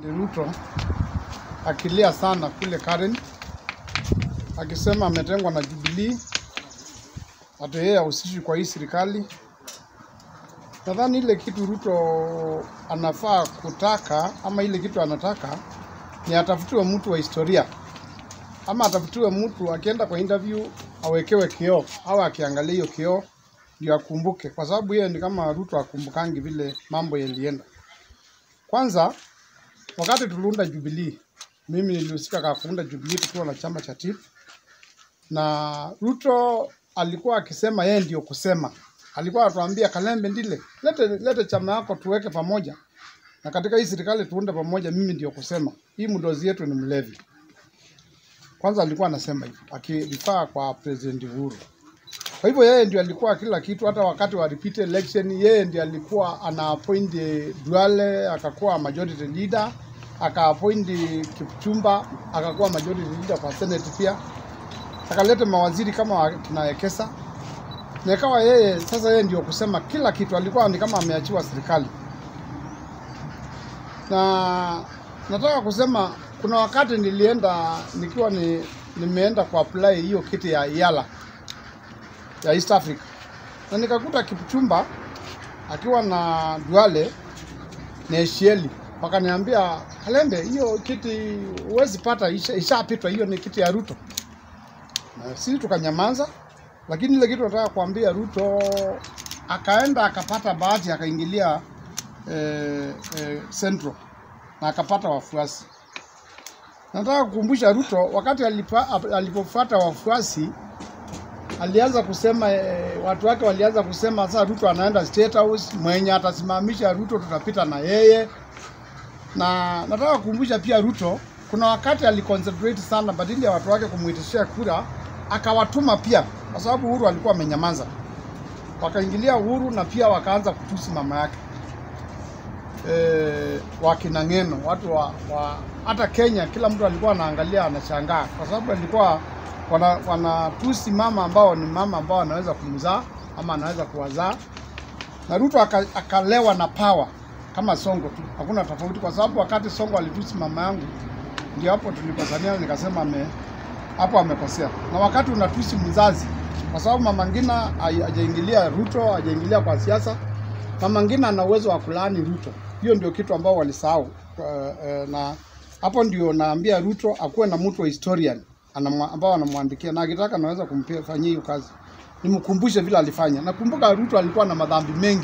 Ruto akilia sana kule Karen akisema ametengwa na Jubilee, hata yeye hahusishwi kwa hii serikali. Nadhani ile kitu Ruto anafaa kutaka ama ile kitu anataka ni atafutiwe mtu wa historia ama atafutiwe mtu akienda kwa interview awekewe kioo au akiangalia hiyo kioo ndio akumbuke, kwa sababu yeye ni kama Ruto akumbukangi vile mambo yalienda. Kwanza wakati tuliunda Jubilee, mimi nilihusika kwa kuunda Jubilee tukiwa na chama cha TIP, na Ruto alikuwa akisema yeye ndio kusema, alikuwa atuambia Kalembe Ndile, lete, lete chama yako tuweke pamoja, na katika hii serikali tuunde pamoja, mimi ndio kusema hii mdozi yetu ni mlevi. Kwanza alikuwa anasema hivyo akirifaa kwa President Uhuru. Kwa hivyo yeye ndio alikuwa kila kitu, hata wakati wa repeat election yeye ndio alikuwa ana appoint Duale akakuwa majority leader, aka appoint Kipchumba akakuwa majority leader kwa Senate pia, akaleta mawaziri kama kina Wekesa na ikawa yeye sasa, yeye ndio kusema kila kitu, alikuwa ni kama ameachiwa serikali. Na nataka kusema kuna wakati nilienda nikiwa ni, nimeenda ku apply hiyo kiti ya Yala ya East Africa na nikakuta Kipchumba akiwa na Duale na Eshieli, wakaniambia Kalembe, hiyo kiti huwezi pata, isha- ishapitwa, hiyo ni kiti ya Ruto. Na sisi tukanyamaza, lakini ile kitu nataka kuambia Ruto akaenda akapata bahati akaingilia eh, eh, Central na akapata wafuasi. Nataka kukumbusha Ruto wakati alipa, alipofuata wafuasi alianza kusema eh, watu wake walianza kusema sasa Ruto anaenda State House, mwenye atasimamisha Ruto tutapita na yeye. Na nataka kukumbusha pia Ruto, kuna wakati aliconcentrate sana badili ya watu wake kumuitishia kura, akawatuma pia, kwa sababu Uhuru alikuwa amenyamaza, wakaingilia Uhuru na pia wakaanza kutusi mama yake e, wakina Ng'eno, watu wa, wa hata Kenya, kila mtu alikuwa anaangalia anashangaa, kwa sababu alikuwa wana, wanatusi mama ambao ni mama ambao anaweza kumzaa ama anaweza kuwazaa, na Ruto aka- akalewa na power kama Songo tu, hakuna tofauti, kwa sababu wakati Songo alitusi mama yangu, ndio hapo tulikosania, nikasema ame hapo amekosea. Na wakati unatusi mzazi, kwa sababu mama Ngina hai- hajaingilia Ruto, hajaingilia kwa siasa, mama Ngina ana uwezo wa kulaani Ruto. Hiyo ndio kitu ambao walisahau. Uh, uh, na hapo ndio naambia Ruto akuwe na mtu wa historian anamwa, ambao anamwandikia na akitaka anaweza kumfanyia hiyo kazi. Nimkumbushe vile alifanya. Nakumbuka Ruto alikuwa na madhambi mengi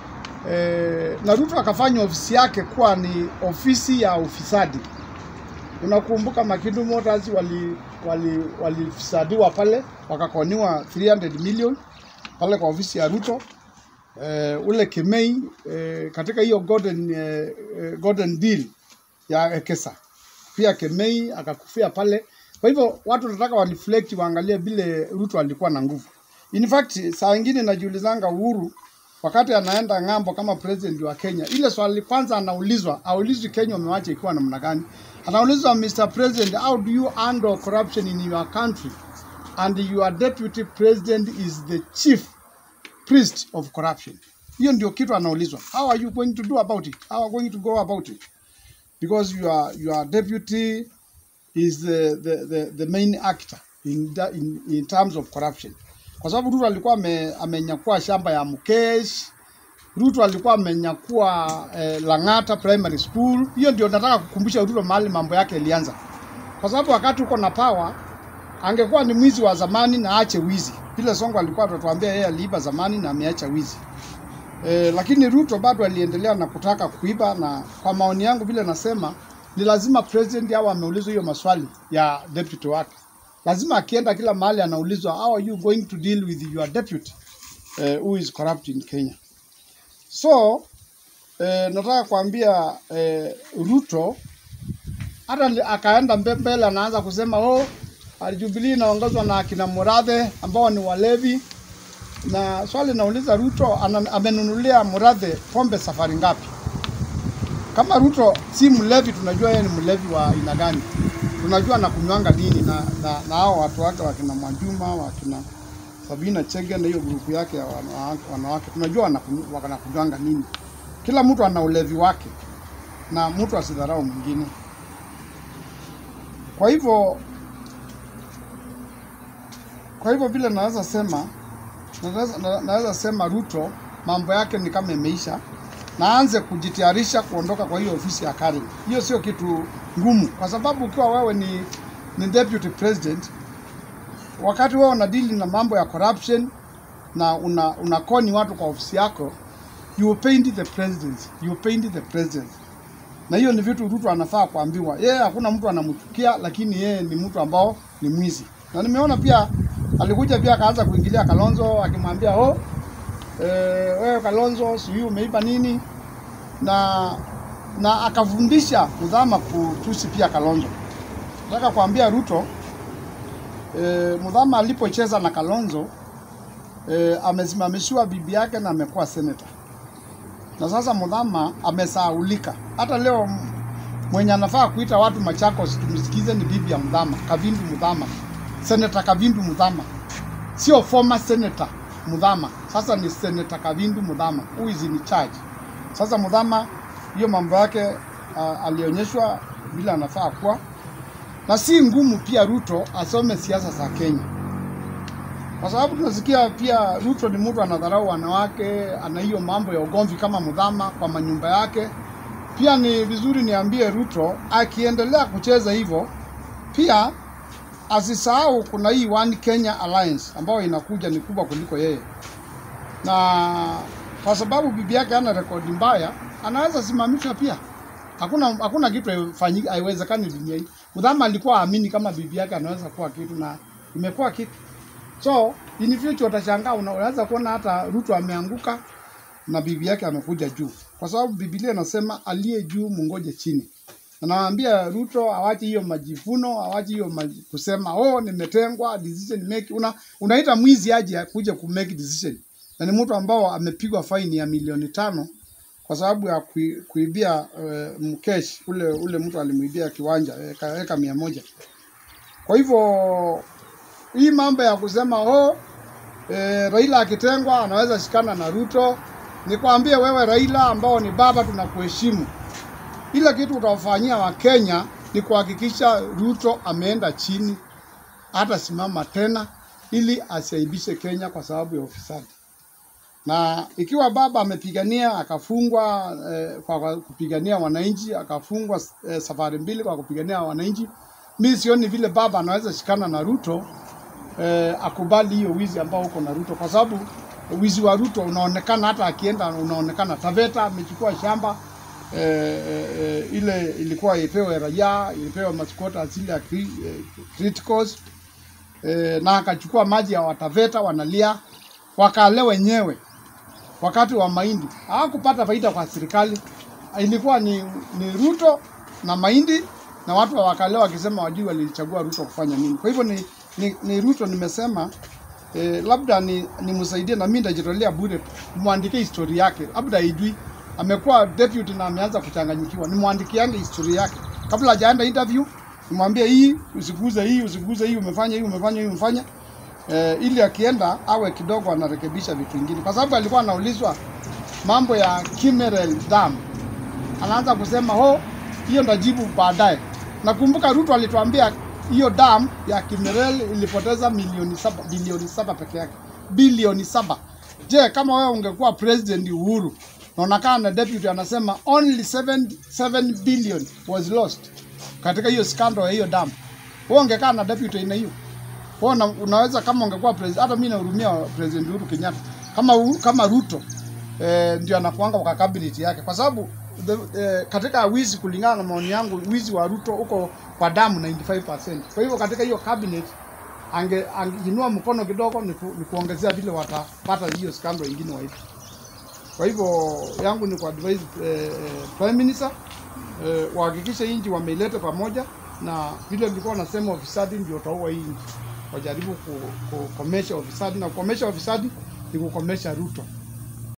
e, na Ruto akafanya ofisi yake kuwa ni ofisi ya ufisadi. Unakumbuka Makindu Motors wali wali walifisadiwa pale wakakoniwa 300 million pale kwa ofisi ya Ruto. Eh, ule Kimei eh, katika hiyo golden, eh, eh, golden deal ya Ekesa pia Kemei akakufia pale. Kwa hivyo watu nataka wareflect waangalie vile Ruto alikuwa na nguvu. In fact, saa ingine najiulizanga Uhuru wakati anaenda ng'ambo kama president wa Kenya, ile swali kwanza anaulizwa, aulizwi Kenya umewacha ikiwa namna gani? Anaulizwa Mr. President, how do you handle corruption in your country? And your deputy president is the chief priest of corruption. Hiyo ndio kitu anaulizwa. How are you going to do about it? How are you going to go about it? because your your deputy is the the, the, the main actor in, that, in in terms of corruption. Kwa sababu Ruto alikuwa ame, amenyakua shamba ya Mukesh, Ruto alikuwa amenyakua eh, Lang'ata Primary School. Hiyo ndio nataka kukumbusha Ruto mahali mambo yake ilianza, kwa sababu wakati uko na power angekuwa ni mwizi wa zamani na aache wizi. Vile Songo alikuwa atatuambia yeye aliiba zamani na ameacha wizi. E, lakini Ruto bado aliendelea na kutaka kuiba, na kwa maoni yangu vile nasema ni lazima president awe ameulizwa hiyo maswali ya deputy wake. Lazima akienda kila mahali anaulizwa how are you going to deal with your deputy uh, who is corrupt in Kenya. So eh, nataka kuambia eh, Ruto hata li- akaenda mbe- mbele anaanza kusema oh, Jubilee inaongozwa na akina Murathe ambao ni walevi na swali nauliza Ruto ana, amenunulia Murathe pombe safari ngapi? Kama Ruto si mlevi, tunajua yeye ni mlevi wa aina gani, tunajua anakunywanga nini na, na, na hao watu wake wakina Mwajuma wakina Sabina Chege na hiyo grupu yake ya wanawake, wanawake tunajua wanakunywa- wanakunywanga nini. Kila mtu ana ulevi wake. na mtu asidharau mwingine. Kwa hivyo kwa hivyo vile naweza sema naweza, na- naweza sema Ruto mambo yake ni kama imeisha, na aanze kujitayarisha kuondoka kwa hiyo ofisi ya Karen. Hiyo sio kitu ngumu, kwa sababu ukiwa wewe ni, ni deputy president, wakati wewe unadili na mambo ya corruption na una, unakoni watu kwa ofisi yako, you paint the president, you paint the president. Na hiyo ni vitu Ruto anafaa kuambiwa. Yeye hakuna mtu anamchukia, lakini yeye ni mtu ambao ni mwizi. Na nimeona pia alikuja pia akaanza kuingilia Kalonzo akimwambia oh, eh, wewe Kalonzo sijui umeiba nini, na na akafundisha Mudhama kutusi pia Kalonzo. Nataka kuambia Ruto eh, Mudhama alipocheza na Kalonzo eh, amesimamishiwa bibi yake na amekuwa senator na sasa Mudhama amesahaulika. Hata leo m- mwenye anafaa kuita watu Machakos tumsikize ni bibi ya Mudhama, Kavindu Mudhama, Senator Kavindu Mudhama, sio former senator Mudhama. Sasa ni Senator Kavindu Mudhama who is in charge. Sasa Mudhama hiyo mambo yake uh, alionyeshwa vile anafaa kuwa, na si ngumu pia Ruto asome siasa za Kenya kwa sababu tunasikia pia Ruto ni mtu anadharau wanawake, ana hiyo mambo ya ugomvi kama Mudhama kwa manyumba yake. Pia ni vizuri niambie Ruto akiendelea kucheza hivyo, pia asisahau kuna hii One Kenya Alliance ambayo inakuja ni kubwa kuliko yeye, na kwa sababu bibi yake ana rekodi mbaya, anaweza simamishwa pia. Hakuna hakuna kitu haifanyiki, haiwezekani dunia hii. Mudhama alikuwa aamini kama bibi yake anaweza kuwa kitu na imekuwa kitu. So in future utashangaa, una- unaweza kuona hata Ruto ameanguka na bibi yake amekuja juu, kwa sababu Biblia inasema aliye juu mungoje chini. Na nawaambia Ruto awache hiyo majivuno, awache hiyo maji, kusema oh, nimetengwa decision make. Una, unaita mwizi aje kuja ku make decision, na ni mtu ambao amepigwa faini ya milioni tano kwa sababu ya kui, kuibia uh, mkesh ule ule mtu alimuibia kiwanja eka, eka mia moja. Kwa hivyo hii mambo ya kusema oh, e, Raila akitengwa anaweza shikana na Ruto, nikwambie wewe Raila ambao ni baba, tunakuheshimu. Ile kitu utawafanyia Wakenya ni kuhakikisha Ruto ameenda chini, hata simama tena, ili asiaibishe Kenya kwa sababu ya ufisadi. Na ikiwa baba amepigania akafungwa eh, kwa kwa kupigania wananchi, akafungwa eh, safari mbili kwa kupigania wananchi, mi sioni vile baba anaweza shikana na Ruto eh, akubali hiyo wizi ambao uko na Ruto, kwa sababu wizi wa Ruto unaonekana hata akienda, unaonekana Taveta amechukua shamba eh, eh, ile ilikuwa ipewe raia, ilipewa maskota zile ya cri- eh, criticals eh, na akachukua maji ya Wataveta wanalia, wakale wenyewe wakati wa mahindi hawakupata faida kwa serikali, ilikuwa ni, ni Ruto na mahindi na watu wa wakale wakisema wajui walichagua Ruto kufanya nini. Kwa hivyo ni, ni, ni Ruto nimesema eh, labda ni nimsaidie na mimi nitajitolea bure mwandike historia yake, labda haijui amekuwa deputy na ameanza kuchanganyikiwa, nimwandikiane historia yake kabla hajaenda interview, nimwambie hii usiguze hii usiguze hii, umefanya hii umefanya hii umefanya eh, ili akienda awe kidogo anarekebisha vitu vingine, kwa sababu alikuwa anaulizwa mambo ya Kimerel Dam, anaanza kusema ho, hiyo ndajibu baadaye. Nakumbuka Ruto alituambia hiyo dam ya Kimerel ilipoteza milioni saba, bilioni saba peke yake, bilioni saba. Je, kama wewe ungekuwa president Uhuru na unakaa na deputy anasema only 7, 7 billion was lost katika hiyo scandal ya hiyo dam, wewe ungekaa na deputy aina hiyo? Kwa una, unaweza kama ungekuwa president, hata mimi nahurumia president Uhuru Kenyatta kama Uhuru- kama Ruto eh, ndio anakuanga kwa cabinet yake, kwa sababu the, eh, katika wizi, kulingana na maoni yangu, wizi wa Ruto uko kwa damu 95%. Kwa hivyo katika hiyo cabinet ange angeinua mkono kidogo ni, ku, ni kuongezea vile watapata hiyo scandal ingine waipi. Kwa hivyo yangu ni kuadvise eh, eh, prime minister eh, wahakikishe nchi wameileta pamoja, na vile nilikuwa nasema ufisadi ndio utaua hii nchi. Wajaribu ku- kukomesha ufisadi, na kukomesha ufisadi ni kukomesha Ruto.